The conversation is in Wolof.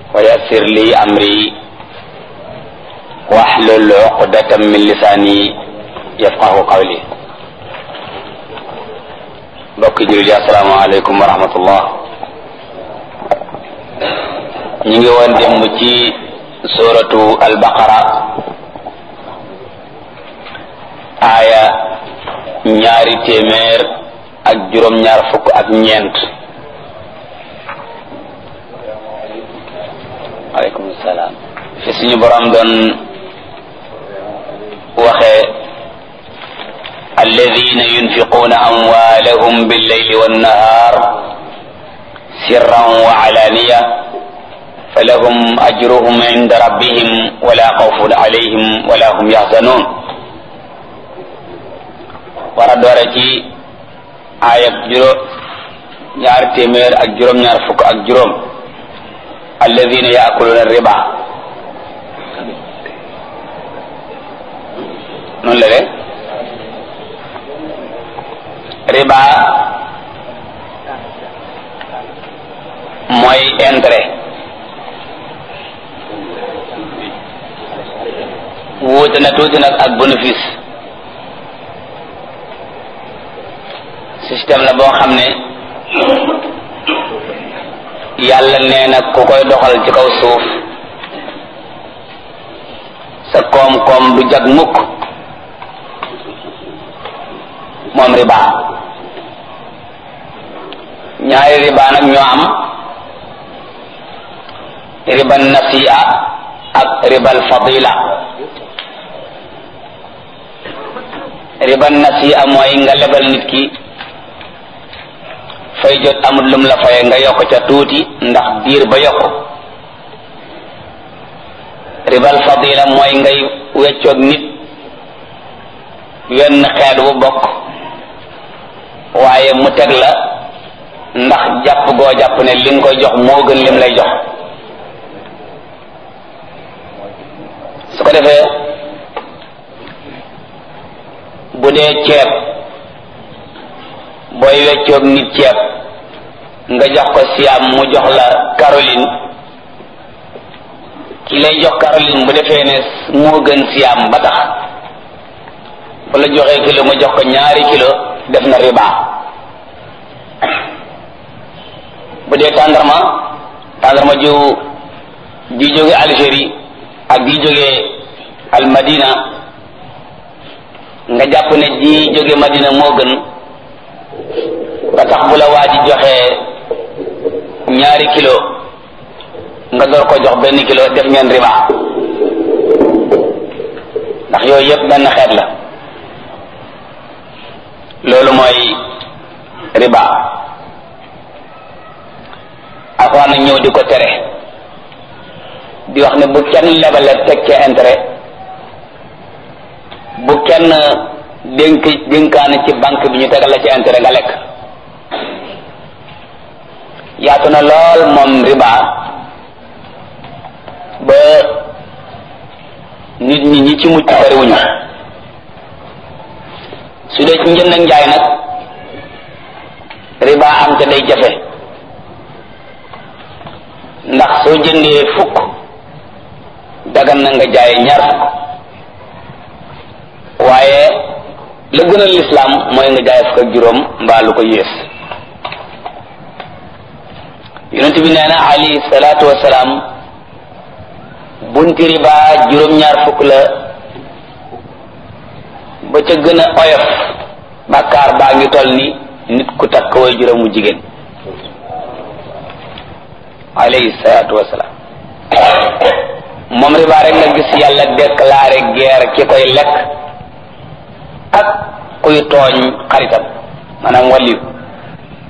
ويسر لي أمري واحلل عقدة من لساني يفقه قولي mbokki jullit yi asalaamaaleykum wa rahmatullah ñu ngi woon démb ci suratu albaqara aaya ñaari téeméer ak juróom-ñaar fukk ak ñeent aleykum salaam fi suñu borom doon waxee alladina yunfiquuna amwaalahum billayli wannahar sirran wa alaaniya falahum ajruhum inda rabbihim wala xawfun alayhim wala hum yaxzanuun war a doore ci aayab juróom ñaar téeméer ak juróom-ñaar fukk ak juróom alladina yaakuluuna riba noonu la de riba mooy intérêt wuute na tuuti nag ak bénéfice système la boo xam ne yàlla nee na ku koy doxal ci kaw suuf sa koom-koom du jag mukk moom riba ñaari riba nag ñoo am ribal nasi'a ak ribal fadila ribal nasi'a mooy nga lebal nit ki fay jot amul lum la faye nga yokk ca tuuti ndax diir ba yokk ribal fadila mooy ngay weccoog nit wenn xeet bu bokk waaye mu teg la ndax jàpp goo jàpp ne li nga koy jox moo gën lim lay jox su ko defee bu dee ceeb booy weccoog nit ceeb nga jox ko siam mu jox la Caroline ki lay jox Caroline bu defee ne moo gën siam ba tax bu la joxee kilo mu jox ko ñaari kilo def na riba bu dee tàndarma tàndarma ju ji jóge Algérie ak ji jóge al Madina nga jàpp ne ji jóge Madina moo gën ba tax bu la waa ji joxee ñaari kilo nga door ko jox benn kilo def ngeen riba ndax yooyu yëpp benn xeet la loolu mooy riba alxuraan nag ñëw di ko tere di wax ne bu kenn lebale teg ca intérêt bu kenn dénk dénkaane ci banque bi ñu tegal la ci intérêt nga lekk yaatu na lool moom riba ba nit ñi ñi ci mucc bariwuñu su dee ci njënd ak njaay nag riba am te day jafe ndax soo jëndee fukk dagan na nga jaay ñaar fukk waaye la gën a lislaam mooy nga jaay fukk ak juróom mbaa lu ko yées yonent bi nee na alayhi salaatu wasalaam bunti riba juróom-ñaar fukk la ba ca gën a oyof bàkkaar baa ngi toll ni nit ku takk way juróomu jigéen alayhi salaatu wasalaam moom riba rek nga gis yàlla déclaré guerre ki koy lekk ak kuy tooñ xaritam maanaam wàlliyu